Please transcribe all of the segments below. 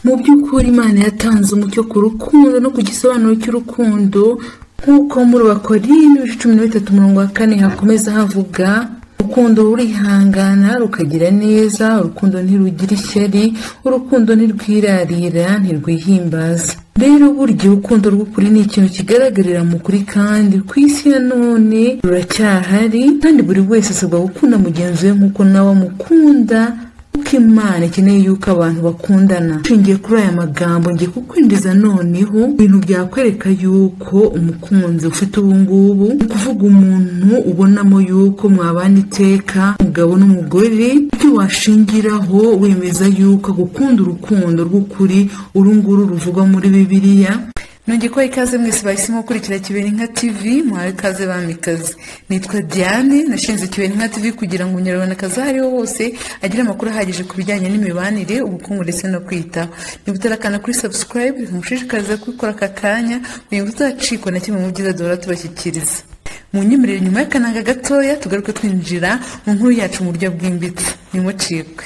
Mu by'ukuri Imana yatanze umucyo ku rukundo no ku gisobanuro cy'urukundo nk'uko muri Bakorine cumi na bitatu umurongo wa kane hakomeza havuga urukundo rurihangana rukagira neza urukundo ntirugira ishyari urukundo ntirwirarira ntirwihimbaza rero burya urukundo rw'ukuri ni ikintu kigaragarira mu kuri kandi ku isi ya none ruracyahari kandi buri wese asabwa gukunda mugenzi we nk'uko nawe amukunda kuko imana ikeneye yuko abantu bakundana nshingiye kuri aya magambo ngiye kukwinjiza noneho ibintu byakwereka yuko umukunzi ufite ubu ngubu ni ukuvuga umuntu ubonamo yuko mwabana iteka umugabo n'umugore icyo washingiraho wemeza yuko agukunda urukundo rw'ukuri uru nguru ruvugwa muri bibiliya nongeye kubaha ikaze mwese bahisemo gukurikira kibeninka tv muhawe ikaze bamikaze nitwa diane nashinze kibeninka tv kugira ngo umunyarwandakazi aho ariho hose agire amakuru ahagije ku bijyanye n'imibanire ubukungu ndetse no kwitaho niguterakana kuri subscribe nkushishikariza kubikora aka kanya uyu ngo uzacikwa na kimwe mu byiza duhora tubashyikiriza mu nyemerere nyuma y'akananga gatoya tugaruke twinjira mu nkuru yacu mu buryo bwimbitse nimucikwe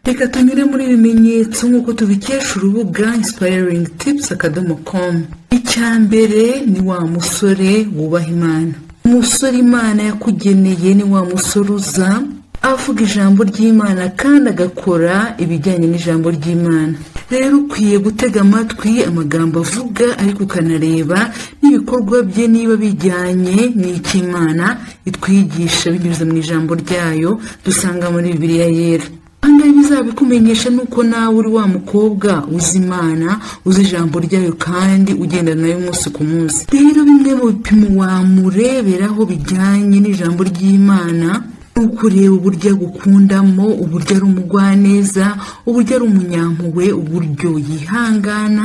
reka tunyure muri ibimenyetso nk'uko tubikesha urubuga inspiring tips akadomo com icya mbere ni wa musore wubaha imana umusore imana yakugeneye ni wa musore uza avuga ijambo ry'imana kandi agakora ibijyanye n'ijambo ry'imana rero ukwiye gutega amatwi amagambo avuga ariko ukanareba n'ibikorwa bye niba bijyanye n'icy'imana itwigisha binyuze mu ijambo ryayo dusanga muri bibiliya yera ahangaha bizabikumenyesha ni uko nawe uri wa mukobwa uzi imana uzi ijambo ryayo kandi ugendana nayo umunsi ku munsi rero bimwe mu bipimo wamureberaho bijyanye n'ijambo ry'imana ni ukureba uburyo agukundamo uburyo ari umugwaneza uburyo ari umunyampuwe uburyo yihangana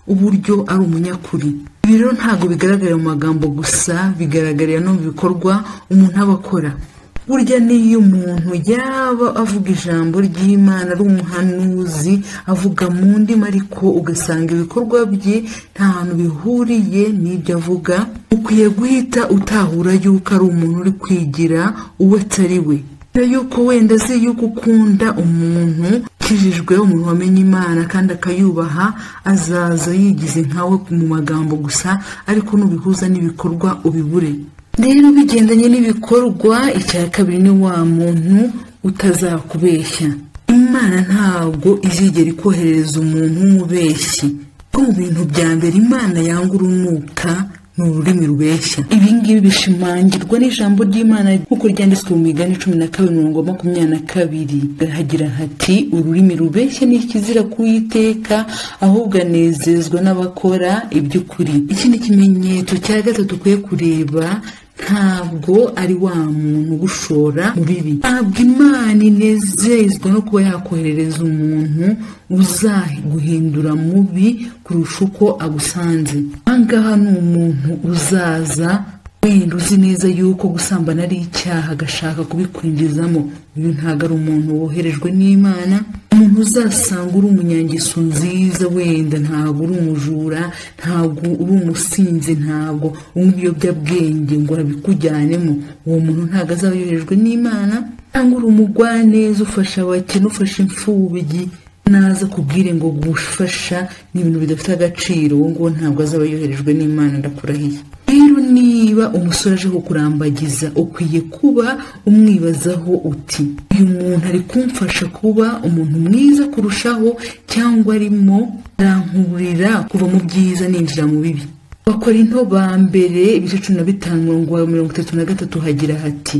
uburyo ari umunyakuri ibi rero ntabwo bigaragarira mu magambo gusa bigaragarira no mu bikorwa umuntu aba akora burya n'iyo umuntu yaba avuga ijambo ry'imana ari umuhanuzi avuga mu ndimi ariko ugasanga ibikorwa bye nta hantu bihuriye n'ibyo avuga ukwiye guhita utahura yuko ari umuntu uri kwigira uwo atari we yuko wenda azi yuko ukunda umuntu ukijijwe umuntu wamenya imana kandi akayubaha azaza yigize nkawe mu magambo gusa ariko nubihuza n'ibikorwa ubibure rero bigendanye n'ibikorwa icya kabiri ni wa muntu utazakubeshya imana ntabwo izigera ikoherereza umuntu w'umubeshyi ko mu bintu bya mbere imana yanga urunuka ni ururimi rubeshya ibi ngibi bishimangirwa n'ijambo ry'imana nk'uko ryanditswe mu migani cumi na kabiri mirongo makumyabiri na kabiri hagira hati ururimi rubeshya ni ikizira kuwiteka ahubwo anezezwa n'abakora iby'ukuri ikindi kimenyetso cya gatatu ukwiye kureba ntabwo ari wa muntu ugushora mu bibi ntabwo imana inezezwa no kuba yakoherereza umuntu uzaguhindura mubi kurusha uko agusanze ahangaha ni umuntu uzaza wenda uzi neza yuko gusambana ari icyaha agashaka kubikwinjizamo uyu ntabwo ari umuntu woherejwe n'imana umuntu uzasanga uri umunyangeso nziza wenda ntabwo uri umujura ntabwo uri umusinzi ntabwo unywa ibiyobyabwenge ngo arabikujyanemo uwo muntu ntabwo azaba yoherejwe n'imana cyangwa uri umugwaneza ufasha abakene ufasha imfubyi naza kubwire ngo gufasha ni ibintu bidafite agaciro uwo nguwo ntabwo azaba yoherejwe n'imana ndakurahiye rero niba umusore aje kukurambagiza ukwiye kuba umwibazaho uti uyu muntu ari kumfasha kuba umuntu mwiza kurushaho cyangwa arimo arankurira kuva mu byiza ninjira mu bibi bakora into ba mbere ibice cumi na bitanu mirongo itatu na gatatu hagira hati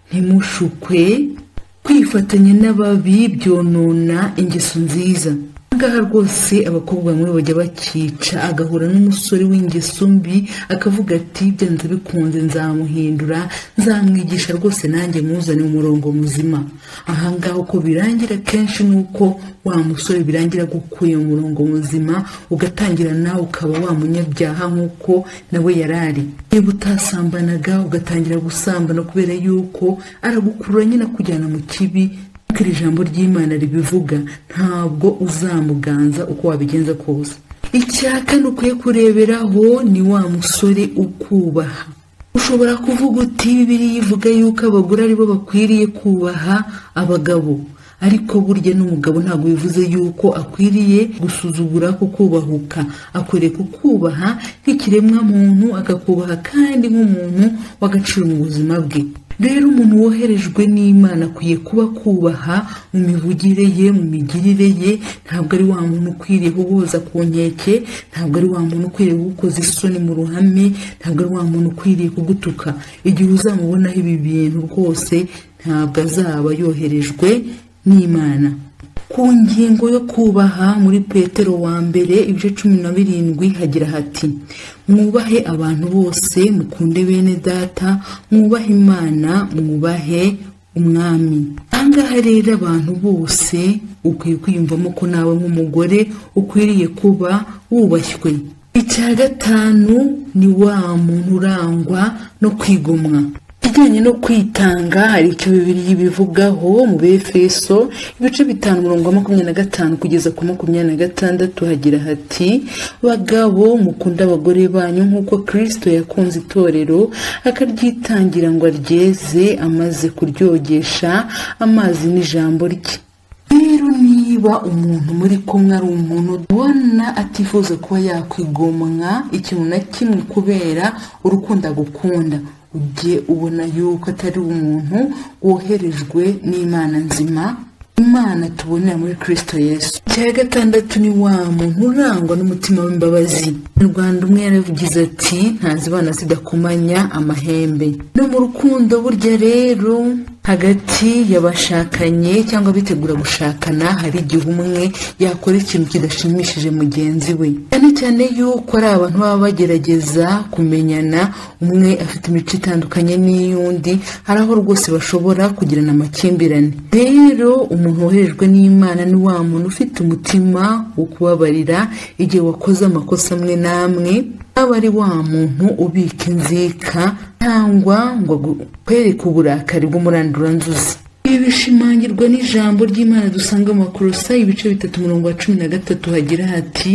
ntimushukwe kwifatanya n'ababi byonona ingeso nziza ngaha rwose abakobwa bamwe bajya bakica agahura n'umusore w'ingeso mbi akavuga ati byanze bikunze nzamuhindura nzamwigisha rwose nanjye muzane umurongo muzima ahangaha uko birangira kenshi ni uko wa musore birangira gukuye mu murongo muzima ugatangira nawe ukaba wa munyabyaha nk'uko nawe yarari niba utasambanaga ugatangira gusambana kubera yuko aragukurura nyine akujyana mu kibi nk'uko iri jambo ry'imana ribivuga ntabwo uzamuganza uko wabigenza kose icya kane ukwiye kureberaho ni wa musore ukubaha ushobora kuvuga uti bibiriya ivuga yuko abagore aribo bakwiriye kubaha abagabo ariko burya n'umugabo ntabwo bivuze yuko akwiriye gusuzugura ko kubahuka akwiriye kukubaha nk'ikiremwamuntu akakubaha kandi nk'umuntu w'agaciro mu buzima bwe rero umuntu woherejwe n'imana akwiye kuba akubaha mu mivugire ye mu migirire ye ntabwo ari wa muntu ukwiriye kuboza ku nkeke ntabwo ari wa muntu ukwiriye kugukoza isoni mu ruhame ntabwo ari wa muntu ukwiriye kugutuka igihe uzamubonaho ibi bintu rwose ntabwo azaba yoherejwe n'imana ku ngingo yo kubaha muri petero wa mbere ibice cumi na birindwi hagira hati mwubahe abantu bose mukunde bene data mwubahe imana mwubahe umwami ahangaha rero abantu bose ukwiye kwiyumvamo ko nawe nk'umugore ukwiriye kuba wubashywe icya gatanu ni wa muntu urangwa no kwigomwa ikijyanye no kwitanga hari icyo bibiri bivugaho mu befeso ibice bitanu umurongo wa makumyabiri na gatanu kugeza ku makumyabiri na gatandatu hagira hati bagabo mukunda abagore banyu nk'uko kirisito yakunze itorero akaryitangira ngo aryeze amaze kuryogesha amazi n'ijambo rye rero niba umuntu muri kumwe ari umuntu ubona atifuza kuba yakwigomwa ikintu na kimwe kubera urukundo agukunda ujye ubona yuko atari umuntu woherejwe n'imana nzima imana tubonera muri kirisito yesu icya gatandatu ni wa muntu urangwa n'umutima w'imbabazi mu rwanda umwe yaravugize ati ntazibana zidakomanya amahembe no mu rukundo burya rero hagati y'abashakanye cyangwa abitegura gushakana hari igihe umwe yakora ikintu kidashimishije mugenzi we cyane cyane yuko ari abantu baba bagerageza kumenyana umwe afite imico itandukanye n'iy'undi hari aho rwose bashobora kugirana amakimbirane rero umuntu woherejwe n'imana ni wa muntu ufite umutima wo kubabarira igihe wakoze amakosa amwe n'amwe aba ari wa muntu ubika inzika cyangwa ngo kwereke uburakari bw'umuranduranzuzi ibi bishimangirwa n'ijambo ry'imana dusanga amakorosa ibice bitatu umurongo wa cumi na gatatu hagira hati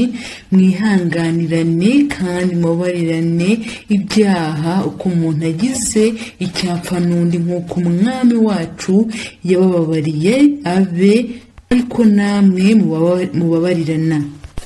mwihanganirane kandi mubabarirane ibyaha uko umuntu agize icyapfa n'undi nk'uko umwami wacu yabababariye abe ariko namwe mubabarirana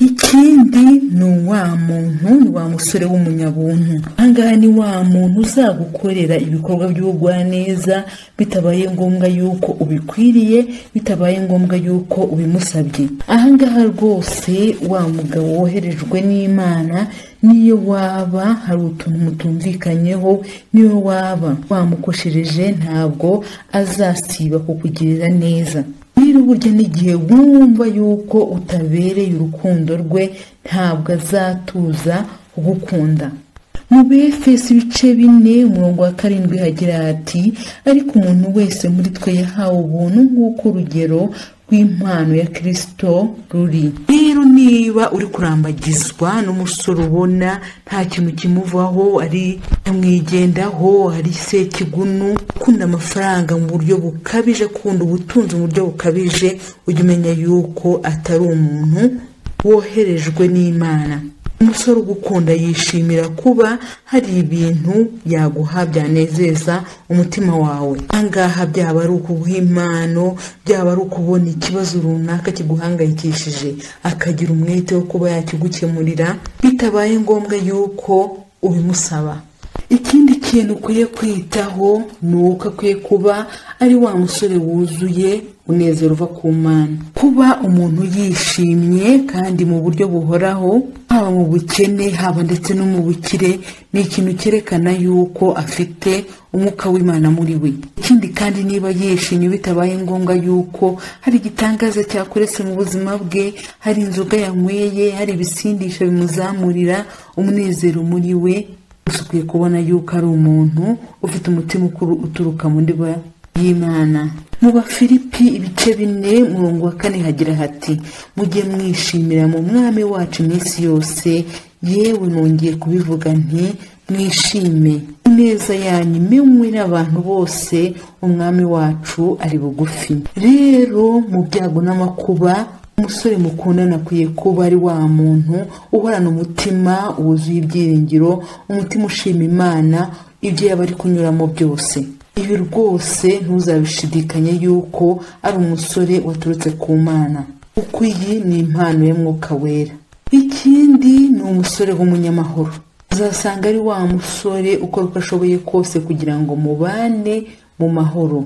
ikindi ni uwa muntu ni wa musore w'umunyabuntu ahangaha ni wa muntu uzagukorera ibikorwa by'ubugwaneza bitabaye ngombwa yuko ubikwiriye bitabaye ngombwa yuko ubimusabye ahangaha rwose wa mugabo woherejwe n'imana niyo waba hari utuntu mutumvikanyeho niyo waba wamukoshereje ntabwo azasiba kukugirira neza rero burya n'igihe wumva yuko utabereye urukundo rwe ntabwo azatuza kugukunda mu befesi ibice bine umurongo wa karindwi hagira hati ariko umuntu wese muri twe yahawe ubuntu nk'uko urugero rw'impano ya kirisito ruri rero niba uri kurambagizwa n'umusore ubona nta kintu kimuvaho ari nyamwigendaho ari sekigunu ukunda amafaranga mu buryo bukabije akunda ubutunzi mu buryo bukabije ujya umenya yuko atari umuntu woherejwe n'imana umusore ugukunda yishimira kuba hari ibintu yaguha byanezeza umutima wawe ahangaha byaba ari ukuguha impano byaba ari ukubona ikibazo runaka kiguhangayikishije akagira umwete wo kuba yakigukemurira bitabaye ngombwa yuko ubimusaba ikindi kintu ukwiye kwitaho ni uko akwiye kuba ari wa musore wuzuye unezero uva ku mana kuba umuntu yishimye kandi mu buryo buhoraho haba mu bukene haba ndetse no mu bukire ni ikintu cyerekana yuko afite umwuka w'imana muri we ikindi kandi niba yishimye bitabaye ngombwa yuko hari igitangaza cyakoretse mu buzima bwe hari inzoga yanyweye hari ibisindisha bimuzamurira umunezero muri we gusa ukwiye kubona yuko ari umuntu ufite umutima uturuka mu ndiba y'imana mu bafilipi ibice bine murongo wa kane hagira hati mujye mwishimira mu mwami wacu iminsi yose yewe nongeye kubivuga nti mwishime ineza yanyu imenywe n'abantu bose umwami wacu ari bugufi rero mu byago n'amakuba umusore mukundana akwiye kuba ari wa muntu uhorana umutima wuzuye ibyiringiro umutima ushima imana ibyo yaba ari kunyuramo byose ibi rwose ntuzabishidikanye yuko ari umusore waturutse ku mana kuko iyi ni impano y'umwuka wera ikindi ni umusore w'umunyamahoro uzasanga ari wa musore ukora uko ashoboye kose kugira ngo mubane mu mahoro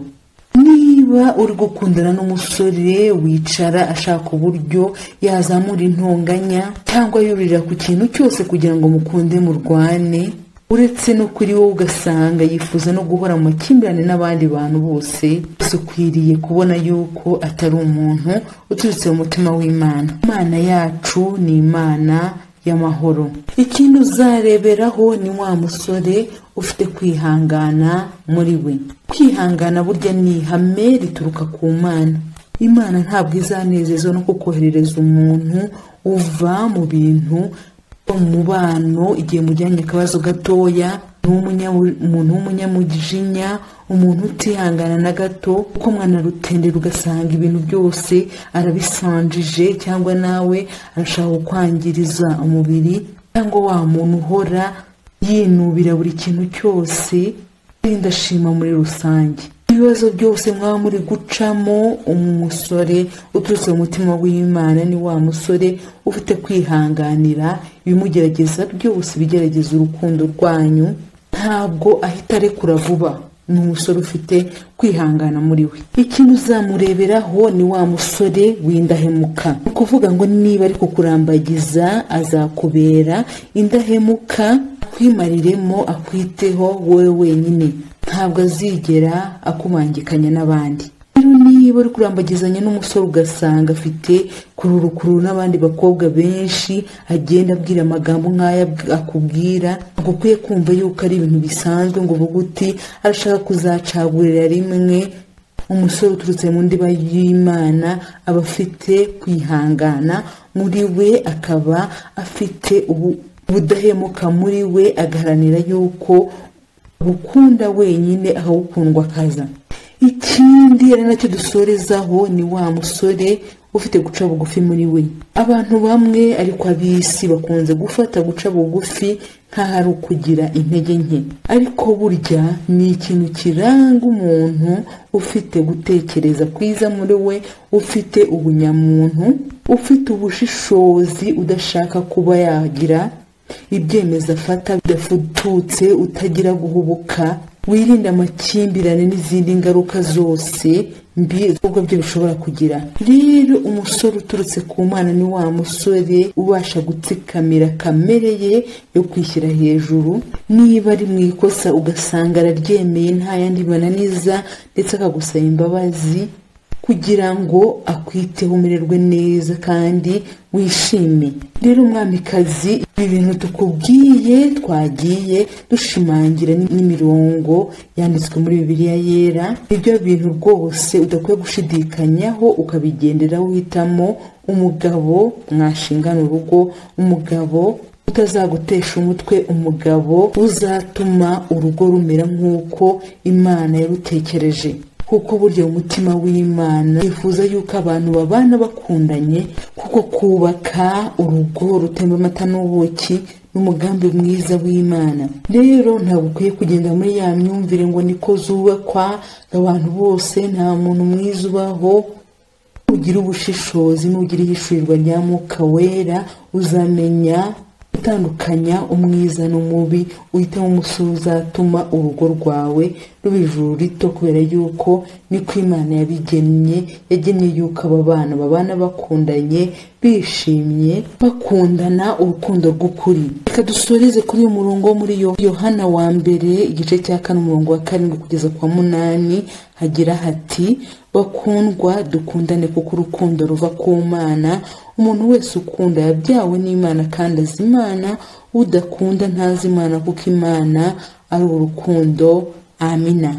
niba uri gukundana n'umusore wicara ashaka uburyo yazamura intonganya cyangwa yurira ku kintu cyose kugira ngo mukunde murwane uretse no kuri wowe ugasanga yifuza no guhora mu makimbirane n'abandi bantu bose gusa ukwiriye kubona yuko atari umuntu uturutse mu mutima w'imana imana yacu ni imana y'amahoro ikintu uzareberaho ni wa musore ufite kwihangana muri we kwihangana burya ni ihame rituruka ku mana imana ntabwo izanezezwa no kukoherereza umuntu uva mu bintu umubano igihe mujyanye akabazo gatoya umuntu w'umunyamujinya umuntu utihangana na gato uko mwana rutendera ugasanga ibintu byose arabisanjije cyangwa nawe arashaka kukwangiriza umubiri cyangwa wa muntu uhora yinubira buri kintu cyose ndashima muri rusange ibibazo byose mwaba muri gucamo umusore uturutse mu mutima w'imana ni wa musore ufite kwihanganira ibimugerageza byose bigerageza urukundo rwanyu ntabwo ahita arekura vuba ni umusore ufite kwihangana muri we ikintu uzamureberaho ni wa musore w'indahemuka ni ukuvuga ngo niba ari kukurambagiza azakubera indahemuka akwimariremo akwiteho wowe wenyine ntabwo azigera akumangikanya n'abandi rero niba uri kurambagizanya n'umusore ugasanga afite kururukururu n'abandi bakobwa benshi agenda abwira amagambo nk'aya akubwira ntabwo ukwiye kumva yuko ari ibintu bisanzwe ngo uvuge uti arashaka kuzacagurira rimwe umusore uturutse mu ndiba y'imana aba afite kwihangana muri we akaba afite ubudahemuka muri we agaharanira yuko gukunda wenyine ahawukundwa akaza ikindi ari nacyo dusorezaho ni wa musore ufite guca bugufi muri we abantu bamwe ariko ab'isi bakunze gufata guca bugufi nk'aho ari ukugira intege nke ariko burya ni ikintu kiranga umuntu ufite gutekereza kwiza muri we ufite ubunyamuntu ufite ubushishozi udashaka kuba yagira ibyemezo afata bidafututse utagira guhubuka wirinde amakimbirane n'izindi ngaruka zose mbi ubwo byo bishobora kugira rero umusore uturutse ku mwana ni wa musore ubasha gutsikamira kamere ye yo kwishyira hejuru niba ari mu ikosa ugasanga araryemeye nta yandi bananiza ndetse akagusaba imbabazi kugira ngo akwiteho umererwe neza kandi wishime rero mwamikazi ibi bintu tukubwiye twagiye dushimangira n'imirongo yanditswe muri bibiliya yera ibyo bintu rwose udakwiye gushidikanyaho ukabigendera uhitamo umugabo mwashingana urugo umugabo utazagutesha umutwe umugabo uzatuma urugo rumera nk'uko imana yarutekereje kuko burya umutima w'imana yifuza yuko abantu babana bakundanye kuko kubaka urugo rutemba amata n'ubuki n'umugambi mwiza w'imana rero ntabwo ukwiye kugenda muri ya myumvire ngo niko zubakwa abantu bose nta muntu mwiza ubaho ugira ubushishozi n'ugira ihishurirwa rya mwuka wera uzamenya utandukanya umwiza n'umubi uhitamo umusore uzatuma urugo rwawe ruba ijuru rito kubera yuko niko imana yabigennye yagennye yuko aba bana babana bakundanye bishimye bakundana urukundo rw'ukuri reka dusoreze kuri uyu murongo wo muri yohana wa mbere igice cya kane umurongo wa karindwi kugeza kwa munani hagira hati bakundwa dukundane kuko urukundo ruva ku mana umuntu wese ukunda yabyawe n'imana kandi azi imana udakunda ntazi imana kuko imana ari urukundo amina